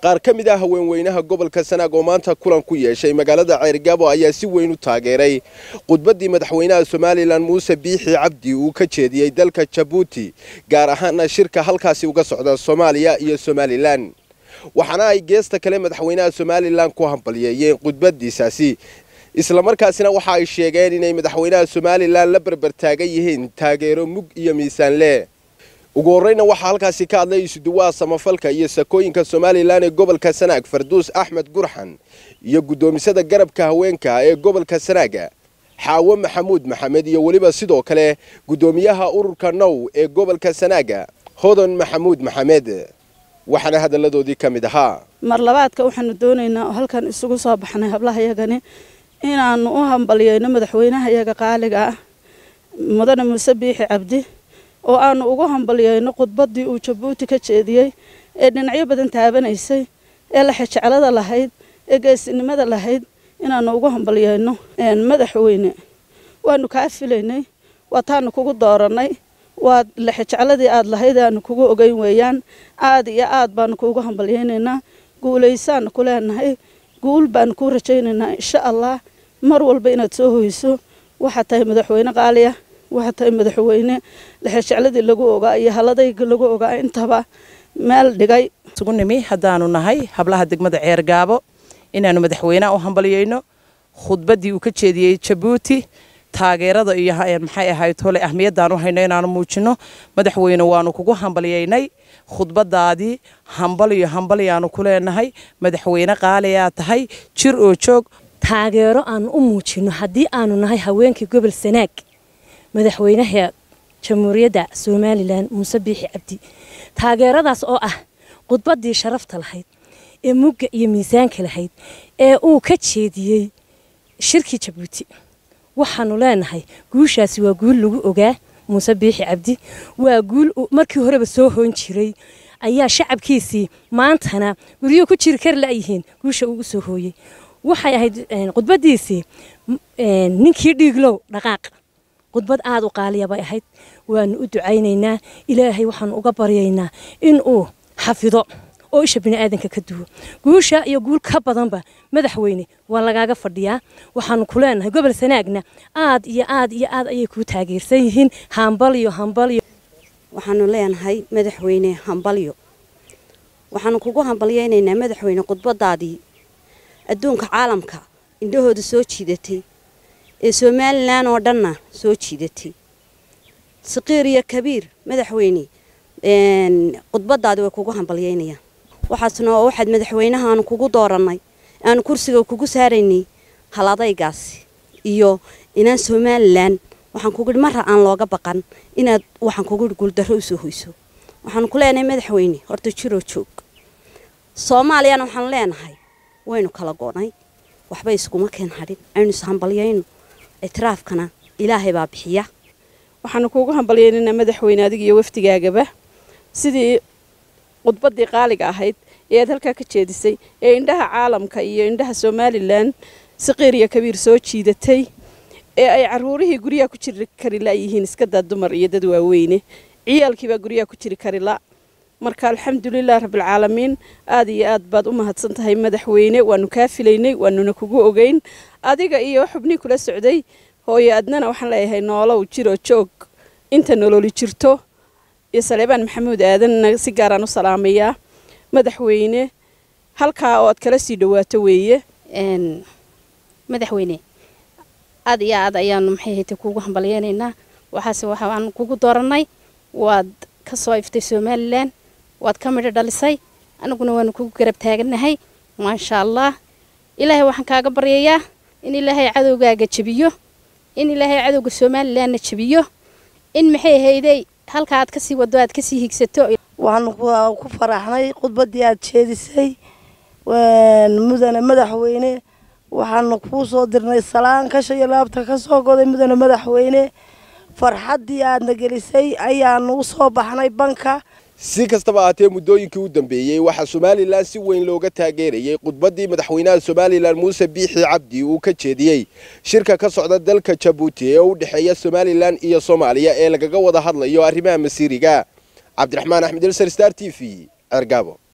qaar ka mid ah haweenweynaha gobolka sanaag oo maanta kulan ku yeeshay magaalada ceyrgaabo ayaa si weyn u taageeray khudbaddii madaxweynaha somalilan muuse biixi cabdi uu ka jeediyey dalka jabuuti gaar ahaana shirka halkaasi uga socda soomaaliya iyo somalilan waxaana ay geesta kale madaxweynaha somalilan ku hambalyeeyeen khudbadiisaasi islamarkaasina waxa ay sheegeen inay madaxweynaha somalilan la berbertaagan yihiin taageero mug iyo miisaan leh ugu horreyna waxaa halkaasi ka hadlay isuduwaha samafalka iyo sakooyinka somalilan ee gobolka sanaag farduus axmed gurxan iyo guddoomisada garabka haweenka ee gobolka sanaaga xaawo maxamuud maxamed iyo weliba sidoo kale guddoomiyaha ururka now ee gobolka sanaaga hodan maxamuud maxamed waxaana hadalladoodii ka mid ahaa mar labaadka waxaanu doonaynaa oo halkan isugu soo baxnay hablahayagani inaanu u hambalyeyno madaxweynaha iyaga qaaliga ah mudane muuse biixi cabdi oo aanu ugu hambalyeyno khudbaddii uu jabuuti ka jeediyey ee dhinacyo badan taabanaysay ee laxejeclada lahayd ee geesinimada lahayd inaanu ugu hambalyeyno madaxweyne waanu kaa filaynay waa taanu kugu doorannay waa laxejecladii aad lahayd aanu kugu ogeyn weeyaan aad iyo aad baanu kuugu hambalyeynaynaa guulaysaanu ku leenahay guul baanu kuu rajaynaynaa insha allah mar walba inaad soo hoyso waxaad tahay madaxweyne qaaliya waxaad tahay madaxweyne laxejecladii lagu ogaa iyo haladayga lagu ogaa intaba meel dhigay isugu nimi haddaanu nahay hablaha degmada ceergaabo inaanu madaxweyneha u hambalyeyno khudbaddii uu ka jeediyey jabuuti taageerada iyo maxay ahayd hole ahmiyadaan u hayno inaanu muujino madaxweyne waanu kugu hambalyeynay khudbadaadii hambaliyo hambaliyaanu ku leenahay madaxweyne qaaliyaa tahay jir oo joog taageero aanu u muujino haddii aanu nahay haweenkii gobol sanaag madaxweynaha jamhuuriyadda somalilan muuse biixi cabdi taageeradaas oo ah khudbaddii sharafta lahayd ee mugga iyo miisaanka lahayd ee uu ka jeediyey shirkii jabuuti waxaanu leenahay guushaasi waa guul lagu ogaa muuse biixi cabdi waa guul markii horeba soo hoon jiray ayaa shacabkiisii maantana guryuhu ku jiri kari layihiin guusha uu u soo hooyey waxay ahayd khudbadiisii ninkii dhiiglow dhaqaaq khudbad aada u qaaliya bay ahayd waanu u ducaynaynaa ilaahay waxaanu uga baryaynaa inuu xafido oo isha biniaadanka ka duwo guusha iyo guul ka badanba madaxweyne waa lagaaga fadhiyaa waxaanu ku leenahay gobol sanaagna aad iyo aad iyo aad ayay kuu taageersan yihiin hambalyo hambalyo waxaanu leenahay madaxweyne hambalyo waxaanu kugu hambalyeynaynaa madaxweyne khudbadaadii adduunka caalamka indhahooda soo jiidatay ee somalilan oo dhanna soo jiidatay saqiir iyo kabiir madaxweyne khudbadaadi way kugu hambalyeynayaan waxaasna oo waxaad madaxweynaha aanu kugu doorannay aanu kursiga kugu saaraynay haladaygaasi iyo inaan somalilan waxaan kugu ihi marra aan looga baqan inaad waxaan kugu ihi guuldarro u soo hoyso waxaanu ku leenahay madaxweyne horta jiroo joog soomaaliyana waxaanu leenahay waynu kala go'nay waxba iskuma keen hadhin aynu ishambalyayno itiraafkana ilaahay baa bixiya waxaanu kuugu hambalyeynaynaa madaxweyne adiga iyo wafdigaagaba sidii khudbaddii qaaliga ahayd ee aad halkaa ka jeedisay ee indhaha caalamka iyo indhaha somalilan saqiir iyo kabiir soo jiidatay ee ay caruurihii guryaha ku jiri kari layihiin iskadaa dumar iyo dad waaweyne ciyaalkiibaa guryaha ku jiri kari la marka alxamdulilah rabbilcaalamiin aad iyo aad baad u mahadsan tahay madaxweyne waanu kaa filaynay waanuna kugu ogeyn adiga iyo xubnii kula socday hooyo adnana waxaan leeyahay noolow jiroo joog inta nololi jirto iyo saleebaan maxamuud aadanna si gaaraan u salaamayaa madaxweyne halkaa oo aad kala sii dhawaato weeye madaxweyne aad iyo aad ayaanu maxay haytay kuugu hambalyeynaynaa waxaase waxaan kugu doorannay waad ka soo iftay somalilan waad ka midho dhalisay anaguna waanu kugu garab taagannahay maasha allah ilaahay waxaan kaaga baryayaa in ilaahay cadowgaaga jebiyo in ilaahay cadowga somalilanna jebiyo in maxay hayday halka aad kasii wado aad kasii higsato waxaanu ku faraxnay khudbaddii aad jeedisay mudane madaxweyne waxaanu kuu soo dirnay salaan kasha iyo laabta ka soo goday mudane madaxweyne farxaddii aadna gelisay ayaanu u soo baxnay banka si kastaba ahaatee muddooyinkii u dambeeyey waxaa somalilan si weyn looga taageerayey khudbaddii madaxweynaha somalilan muuse biixi cabdi uu ka jeediyey shirka ka socda dalka jabuuti ee u dhexeeya somalilan iyo soomaaliya ee lagaga wada hadlayo arrimaha masiiriga cabdiraxmaan axmed elsar star t v cergaabo